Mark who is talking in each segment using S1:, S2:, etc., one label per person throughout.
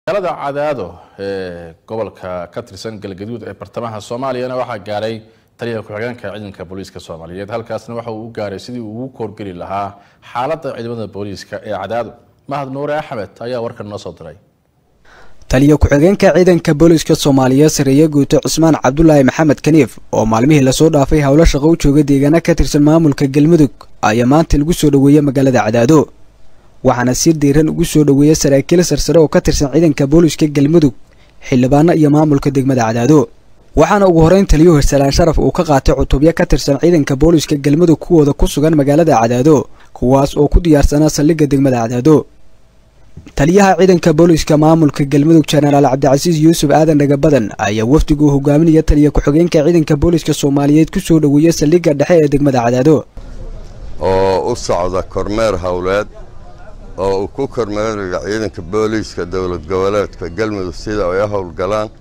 S1: magaalada cadaado ee gobolka ka tirsan galgaduud ee bartamaha soomaaliyana waxaa gaaray taliyaha ku-xigeenka ciidanka booliiska soomaaliyeed halkaasna waxa uu u gaaray sidii uu ugu koorgeli lahaa xaaladda ciidamada booliiska ee cadaado mahad nuure axmed ayaa warkan noo soo diray
S2: taliya ku-xigeenka ciidanka booliiska soomaaliyeed sareeye guuto cusmaan cabdulaahi maxamed kaniif oo maalmihii lasoo dhaafay howlo shaqo u jooga deegaana ka tirsan maamulka galmudug ayaa maanta lagu soo dhoweeyey magaalada cadaado waxaana si diiran ugu soo dhoweeyey saraakiil sarsare oo ka tirsan ciidanka booliiska galmudug xildhibaano iyo maamulka degmada cadaado waxaana ugu horeyn taliyuhu hirsalaan sharaf uu ka qaatay cutubyo ka tirsan ciidanka booliiska galmudug kuwooda ku sugan magaalada cadaado kuwaas oo ku diyaarsanaa saldhigga degmada cadaado taliyaha ciidanka booliiska maamulka galmudug jenaraal cabdicasiis yuusuf aadan dhagabadan ayaa wafdigu hogaaminaya taliya ku-xigeenka ciidanka booliiska soomaaliyeed ku soo dhoweeyey saldhigga dhexe ee degmada cadaado
S3: oo u socda kormeer howleed oo uu ku kormeerayo ciidanka booliiska dowlad goboleedka galmudug sida ay u howlgalaan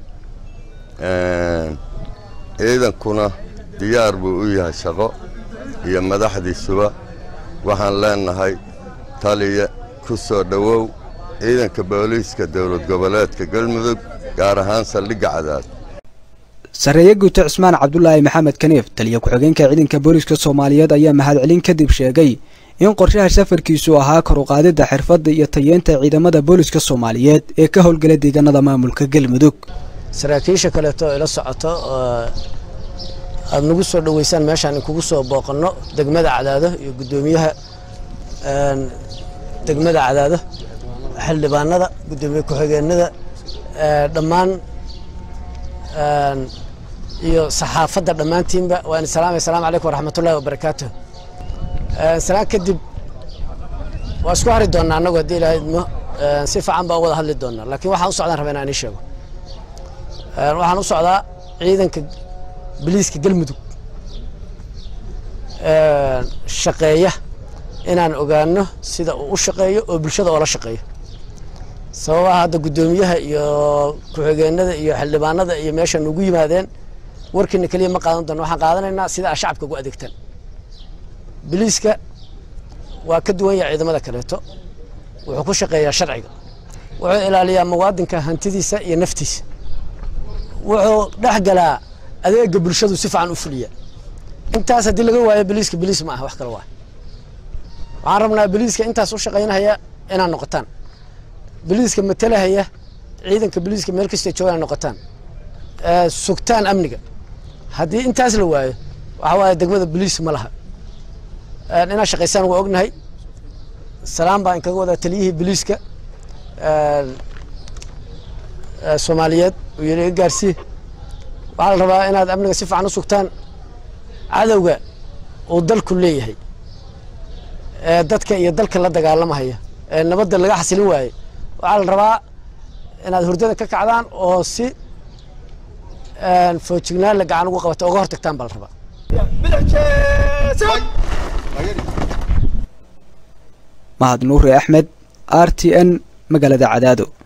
S3: ciidankuna diyaar buu u yahay shaqo iyo madaxdiisuba waxaan leenahay taliya ku soo dhowow ciidanka booliiska dowlad goboleedka galmudug gaar ahaan saldhigga cadaad
S2: sareeye guuto cusmaan cabdulaahi maxamed kaniif taliya ku-xigeenka ciidanka booliiska soomaaliyeed ayaa mahadcelin kadib sheegay in qorshaha safarkiisu ahaa kor u qaadidda xirfadda iyo tayeenta ciidamada booliiska soomaaliyeed ee ka howlgala deegaanada maamulka galmudug
S4: saraakiisha kaleeto ila socoto aada nagu soo dhoweysaan meeshaan in kugu soo booqanno degmada cadaado iyo guddoomiyaha degmada cadaado xildhibaanada guddoomiye ku-xigeenada dhammaan iyo saxaafadda dhammaantiinba waan salaamay asalaamu calaykum waraxmatullahi wabarakaatu salaan kadib waa isku hari doonnaa annagu haddii ilaahay idmo si fiican baa u wada hadli doonnaa laakiin waxaan u socdaan rabaa inaan ii sheego waxaan u socdaa ciidanka biliiska galmudug shaqeeya inaan ogaano sida uu u shaqeeyo oo bulshada oola shaqeeyo sababaha hadda guddoomiyaha iyo ku-xigeenada iyo xildhibaanada iyo meesha nugu yimaadeen warkiina keliya ma qaadan doono waxaan qaadanaynaa sida aa shacabka ugu adeegtaan biliiska waa ka duwan yahay ciidamada kaleeto wuxuu ku shaqeeyaa sharciga wuxuu ilaaliyaa muwaadinka hantidiisa iyo naftiisa wuxuu dhex galaa adeega bulshadu si fiican u fuliya intaas haddii laga waayo biliiska biliis ma aha wax kale waa waxaan rabnaa biliiska intaas u shaqaynahaya inaad noqotaan biliiska matalahaya ciidanka biliiska meel kasta jooga inaad noqotaan sugtaan amniga haddii intaas la waayo waxa waaye degmada biliis ma laha inaad shaqaysaan waa ognahay salaam baa inkaga wadaa taliyihii biliiska soomaaliyeed uu yidhi iga gaarsii waxaa la rabaa inaad amniga si fiican u sugtaan cadowga uu dalku leeyahay ee dadka iyo dalka la dagaalamahaya ee nabadda laga xasilin waaye waxaa la rabaa inaad hurdada ka kacdaan oo si foojignaan la gacan ugu qabata oga hortagtaan baa la rabaa
S2: mahad nuure axmed r t n magaalada cadaado